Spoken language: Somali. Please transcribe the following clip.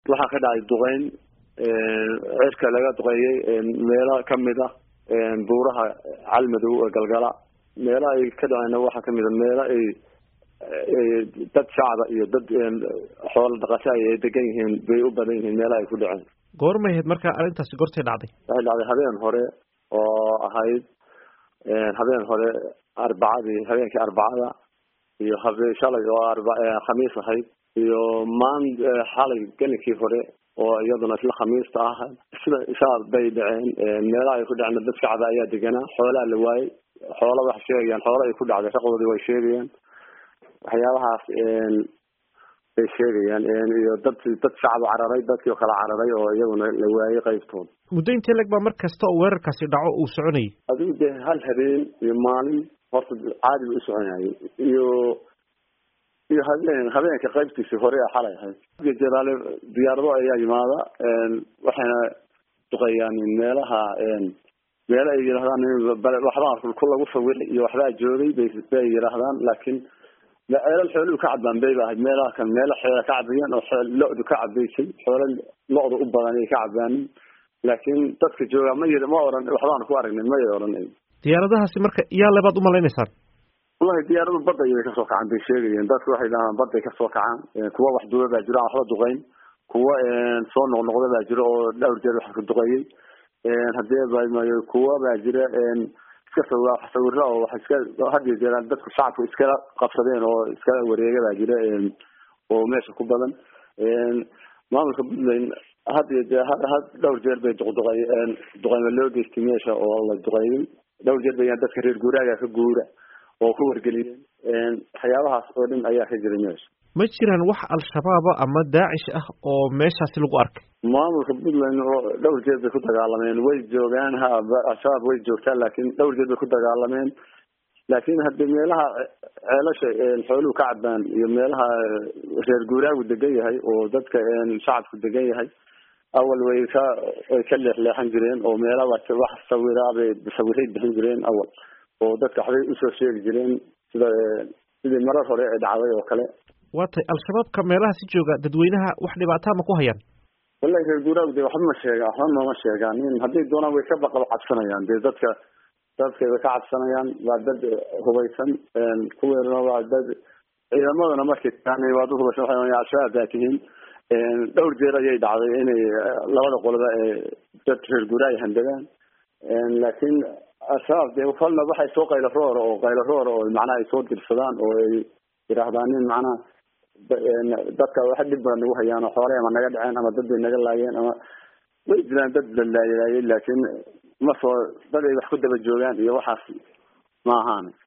waxaa ka dhacay duqeyn cirka laga duqeeyey meelo kamid ah buuraha calmadow ee galgala meelaha ay ka dhaceyna waxaa kamid a meelo ay dad shacba iyo dad xoolo dhaqasha ay degan yihiin bay u badan yihiin meelaha ay ku dhaceen goormay ahayd marka arrintaasi goortay dhacday waxay dhacday habeen hore oo ahayd habeen hore arbacadii habeenkii arbacada iyo habe shalay oo arba khamiis ahayd iyo maan xalay gelinkii hore oo iyaduna isla khamiista ah sida saa bay dhaceen meelaha ay ku dhaceen dad shacba ayaa deganaa xoolaha la waayey xoola wax sheegayaan xoola ay ku dhacday shaqoodii way sheegayaan waxyaabahaas bay sheegayaan iyo dad dad shacab cararay dadkii oo kala cararay oo iyaguna la waayey qaybtooda muddo intee leg baa mar kasta oo weerarkaasi dhaco uu soconayay adigu dee hal habeen iyo maalin horta caadi ba u soconayay iyo iyo habeen habeenka qaybtiisii hore a xalay ahayd jalaale diyaarado ayaa yimaada waxayna duqeeyaan meelaha meelo ay yidhahdaan waxbaa ku lagu sawiray iyo waxbaa joogay bay bay yidhaahdaan laakiin ceelal xooluhu ka cadbaan bay ba ahayd meelaha kan meelo xoola ka cabayeen oo lo-du ka cabaysay xoola lo-da u badan ay ka cabaanin laakiin dadka jooga ma y ma oran waxbaan ku aragnay may oranay diyaaradahaasi marka iyaa lebaad umalaynaysaan wallahi diyaaradu badda ayay kasoo kacaan bay sheegayeen dadku waxay dhahaan badday kasoo kacaan kuwa wax duuba baa jiro aan waxba duqeyn kuwa soo noqnoqda baa jiro oo dhowr jeer wax ka duqeeyey hadee bamayo kuwa baa jira iska sawira oo wax iska hadiyo jeeraan dadku shacabku iskala qabsadeen oo iskala wareega baa jira oo meesha ku badan maamulka puntland hadiyo jee had dhowr jeer bay duqduqey duqeyma loo geystay meesha oo la duqeeyey dhowr jeer bayaan dadka reer guuraaga ka guura oo ku wargeliyeen waxyaabahaas oo dhan ayaa ka jiray meesha ma jiraan wax al-shabaaba ama daacish ah oo meeshaasi lagu arkay maamulka puntland oo dhowr jeer bay ku dagaalameen way joogaan ha al-shabaab way joogtaa laakiin dhowr jeer bay ku dagaalameen laakiin hadii meelaha ceelasha xooluhu ka cadbaan iyo meelaha reer guuraagu degan yahay oo dadka shacabku degan yahay awal way ka way ka leexleexan jireen oo meelaha wax sawiraabay sawiray bixin jireen awal oo dadka waxbay usoo sheegi jireen sida sidii marar hore ee dhacday oo kale waa tay al-shabaabka meelaha si jooga dadweynaha wax dhibaataa ma ku hayaan wallahi reer guuraagu de waxba ma sheegaan waxba nooma sheegaan hadday doonaan way ka baqaba cabsanayaan dee dadka dadkay way ka cabsanayaan waa dad hubaysan kuweerna waa dad ciidamadana markay taaan waad uhubaysan waa al-shabaab baa tihiin dhowr jeer ayay dhacday inay labada qoloba dad reer guuraay handagaan laakiin al-shabaab de kolna waxay soo qaylo roora oo qaylo roora oo macnaha ay soo dirsadaan oo ay yidhaahdaan nin macnaha dadka wax dhib badan nagu hayaan oo xoolay ama naga dhaceen ama dad bay naga laayeen ama way jiraan dad la laaylaayay laakiin ma soo dad ay wax ku daba joogaan iyo waxaas ma ahaan